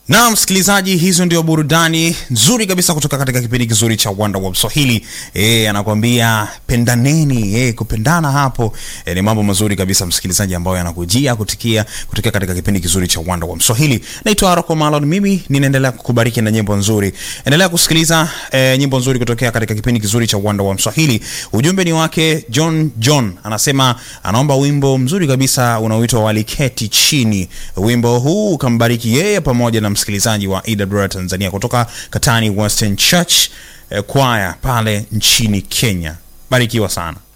na msikilizaji, hizo ndio burudani nzuri kabisa kutoka katika kipindi kizuri cha Wonder Web Swahili. Eh, anakuambia pendaneni. Eh, kupendana hapo eh, ni mambo mazuri kabisa msikilizaji, ambayo yanakujia kutikia kutokea katika kipindi kizuri cha Wonder Web Swahili. Naitwa Rocco Malon, mimi ninaendelea kukubariki na nyimbo nzuri. Endelea kusikiliza eh, nyimbo nzuri kutokea katika kipindi kizuri cha Wonder Web Swahili. Ujumbe ni wake John John, anasema anaomba wimbo mzuri kabisa unaoitwa Waliketi Chini. Wimbo huu ukambariki yeye pamoja na msikilizaji wa EWR Tanzania kutoka Katani Western Church eh, Choir pale nchini Kenya. Barikiwa sana.